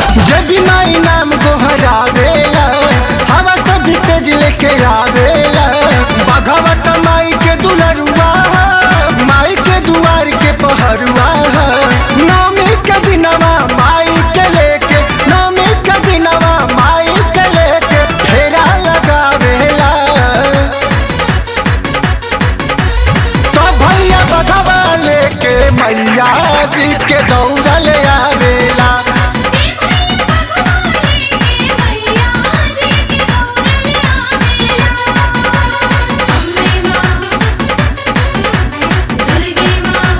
जब भी माई नाम गोहरावेला हवा से भी तेज लेके आवेला बघवत माई के दुलरुआ माई के दुआर के पहरुआ नौमी के दिनवा माई के लेके नौमी के दिनवा माई के लेके फेरा लगावेला तो भैया बघवा लेके मैया जी के दौड़ल आवेला मैया जी की दौड़ल आवेला अम्बे माँ दुर्गे माँ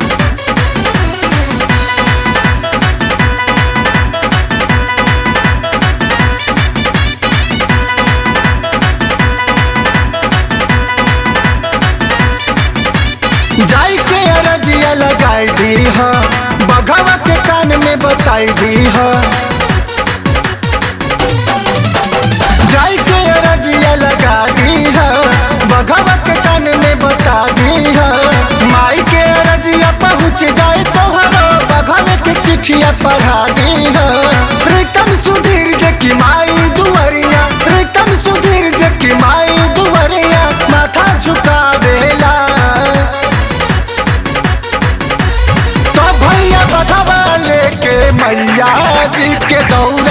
जाई के अरजिया लगाई दी ह बघवा के कान में बताई दी ह जाई के अरजिया लगा दी ह बघवा के कान में बता दी ह माई के अरजिया पहुँच जाए तो हरो बघवा के चिट्ठिया पढ़ा दी ह प्रीतम सुधीर जे की माई दुआरिया प्रीतम सुधीर जे की माई दुआरिया माथा झुकावेला तो भैया बधवा लेके मैया जी के दौड़